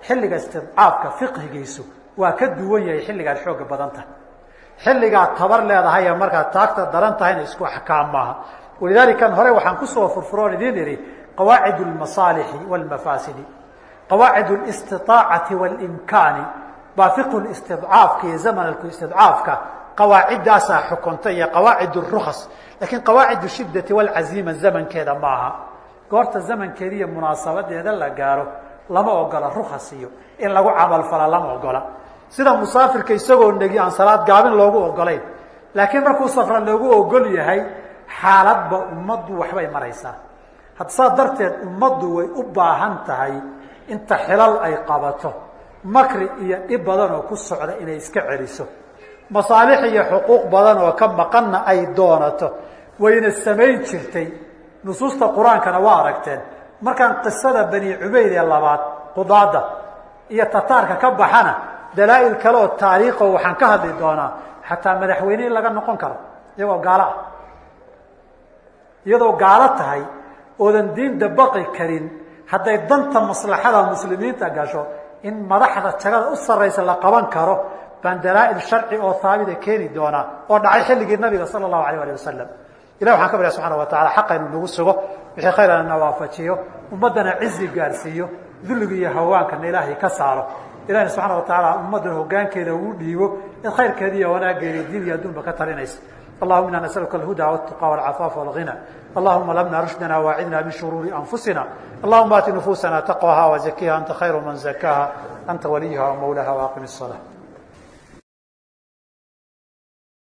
xilliga istidcaafka fiqhigiisu waa ka duwan yahay xilligaad xooga badan tahay xilligaad tabar leedahay ee markaad taagta daran tahayna isku axkaam maaha walidaalika hore waxaan kusoo furfuroon idiin idhi qawaacid اlmasaalixi wاlmafaasidi qawaacid اlistiطaacati wاlimkaani baa fiqhu istidcaafka iyo zamanku istidcaafka qawaaciddaasaa xukunta iyo qawaacid اrukas laakiin qawaacid shidati wاlcaziima zamankeeda maaha goorta zamankeeda iyo munaasabadeeda la gaaro lama ogola rukas iyo in lagu camalfala lama ogola sida musaafirka isagoo negi aan salaad gaabin loogu ogolayn laakiin markuu safra loogu ogol yahay xaaladba ummaddu waxbay maraysaa had saa darteed ummaddu way u baahan tahay inta xilal ay qabato makri iyo dhib badan oo ku socda inay iska celiso masaalix iyo xuquuq badan oo ka maqanna ay doonato wayna samayn jirtay nusuusta qur-aankana waa aragteen markaan qisada bani cubayd ee labaad qudaada iyo tataarka ka baxana dalaa-il kale oo taariikho waxaan ka hadli doonaa xataa madaxweyne in laga noqon karo iyagoo gaalo ah iyadoo gaalo tahay oodan diin dabaqi karin hadday danta maslaxada muslimiinta gasho in madaxda jagada u sarraysa la qaban karo baan dalaa-il sharci oo haabita keeni doonaa oo dhacay xilligii nabiga sala allahu alayh ali wasalam ilah waxaan ka barya subxana wa tacala xaqa inuu nagu sugo wixii khayrana na waafajiyo ummaddana cizi gaarsiiyo dulliga iyo hawaankana ilaahay ka saaro ilahina subxana wa tacaala ummaddan hogaankeeda uu dhiibo in khayrkeeda iyo wanaaggeeda diin iyo adduunba ka talinaysa اللهم إنا نسألك الهدى والتقى والعفاف والغنى اللهم لمنا رشدنا واعذنا من شرور أنفسنا اللهم آت نفوسنا تقواها وزكيها أنت خير من زكاها أنت وليها ومولاها وأقم الصلاة